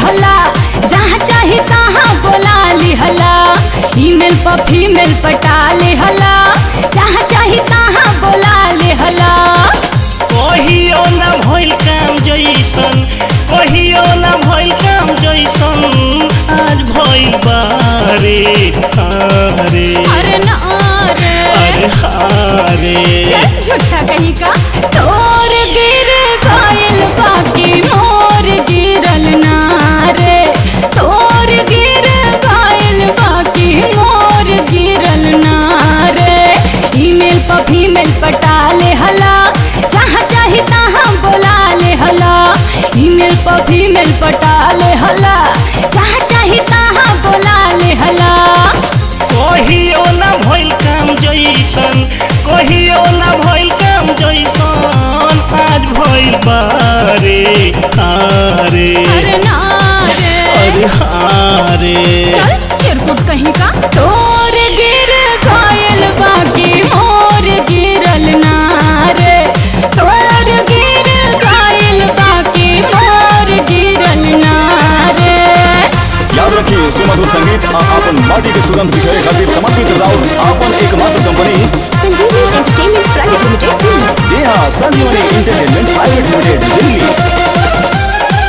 लिहला जहाँ चाही तहाँ बोला लिहला ईमेल पर फीमेल पटा लिहला जहाँ चाही तहाँ बोला लिहला कहियो ना भइल काम जैसन कहियो ना भइल काम जैसन आज भइल बारे हारे अरे ना रे अरे हारे चल झूठा कहीं का तोर गिर गइल बाकी मोर गिरल ना रे तोर गिर गइल बाकी मोर गिरल ना रे ईमेल पर फीमेल पटा ले हला जहाँ चाही तहाँ बोला ले हला ईमेल पर फीमेल पटा ले हला जहाँ चाही तहाँ बोला ले हला कहियो ना भइल काम जैसन कहियो ना भइल काम जैसन आज भइल बारे हारे अरे ना रे अरे हारे चल चिरकुट कहीं का तोर गिर गइल बाकी मोर गिरल ना रे तोर गिर गइल बाकी मोर गिरल ना रे याद रखिए सुमधुर संगीत आ आपन माटी के सुगंध बिखेरे खातिर समर्पित राउर आपन एकमात्र कंपनी संजीवनी एंटरटेनमेंट प्राइवेट लिमिटेड दिल्ली जी हाँ संजीवनी इंटरटेनमेंट प्राइवेट लिमिटेड दिल्ली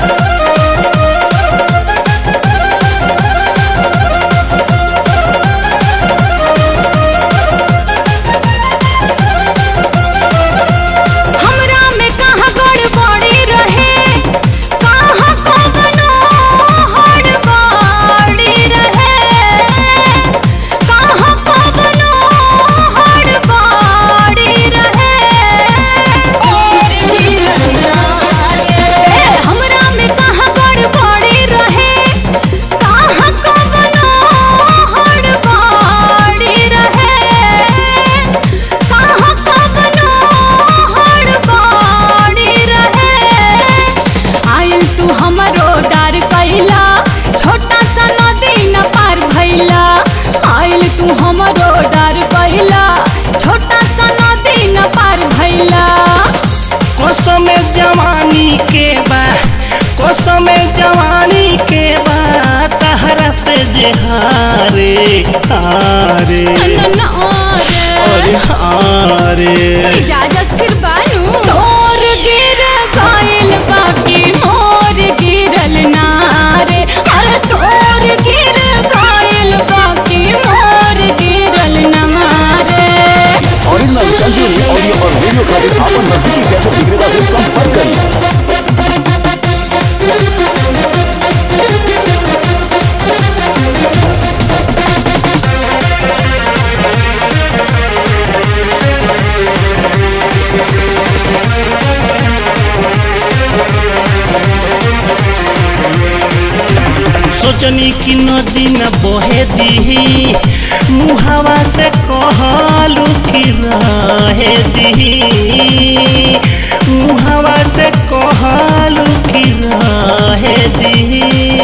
हमरा में कहाँ गड़बड़ी रहे कहाँ कवनो हड़बड़ी रहे कहाँ कवनो हड़बड़ी रहे और भी ए, हमरा में कहाँ गड़बड़ी रहे कहाँ कवनो हड़बड़ी रहे कहाँ कवनो हड़बड़ी रहे आयल तू हमरो डर कैला छोटा सा नदी न पार भैला आयल तू हमरो डर कैला छोटा सा नदी न पार भैला कसम जवानी के बा कसम जवानी के बा तहरा से जे हारे हारे अरे हारे इजाजत फिर बानू तोर गिर गइल बाकी मोर गिरल ना रे अरे तोर गिर गइल बाकी मोर गिरल ना रे ओरिजिनल संजीवनी ऑडियो और वीडियो खातिर आपन नजदीकी कैसेट विक्रेता से संपर्क करें सोचनी की नदी न बहे दी मुहावा से कहलू की रहे दी मुहावा से कहलू की रहे दी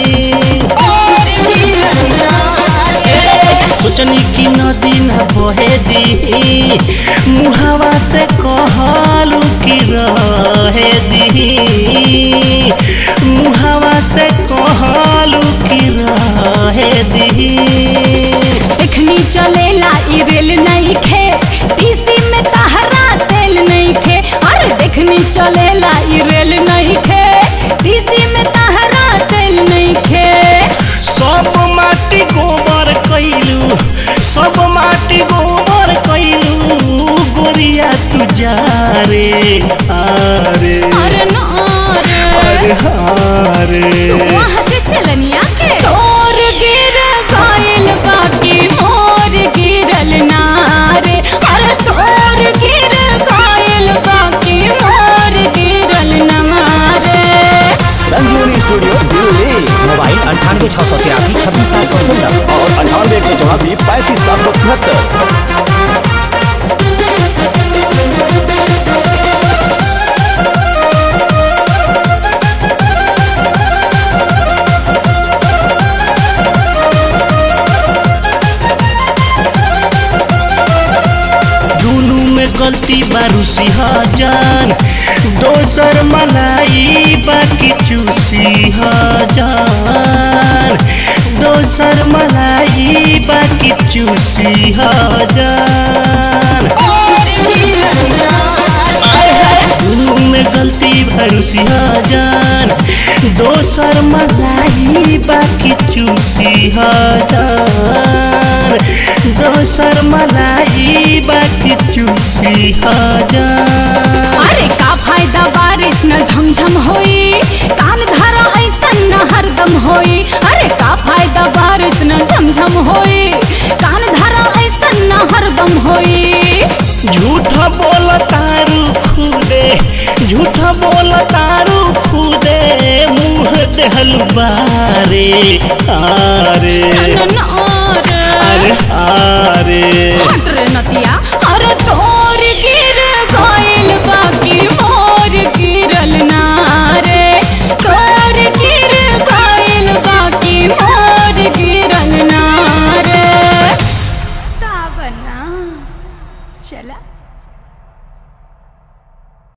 सोचनी की नदी न बहे दी मुहावा से कहलू की रहे दी मुहावा से कहलू की रहे दी एखनी चलेला ई रेल नहीं खे तीसी में तहरा तेल नहीं खे अरे देखनी चलेला ई रेल नहीं खे तीसी में तहरा तेल नहीं खे सब माटी गोबर कैलू सब माटी गोबर कैलू गोरिया तू जा रे हारे अरे ना अरे रे हारे वहाँ से चलनिया के तोर गिर गइल बाकी मोर गिरल ना रे अरे तोर गिर गइल बाकी मोर गिरल ना रे संजीवनी स्टूडियो दिल्ली मोबाइल अंठानवे छः सौ तिरासी छब्बीस सात सौ सोलह और अंठानवे एक सौ चौरासी पैंतीस सात सौ तिहत्तर दुनू में गलती बारूसी जान दोसर मलाई बाकी चूसी हजार दोसर मलाई बाकी चूसी हजार आय हाय दुनू में गलती भरूसी हजार दोसर मलाई बाकी चूसी हजार दोसर मलाई बाकी चूसी हजार अरे का फायदा बारिश न झमझम होई कान धारा ऐसन न हरदम होई अरे का फायदा बारिश न झमझम होई कान धारा ऐसन न हरदम होई झूठा बोल तारू खुदे झूठा बोल तारू खुदे मुँह देहल बारे आरे न न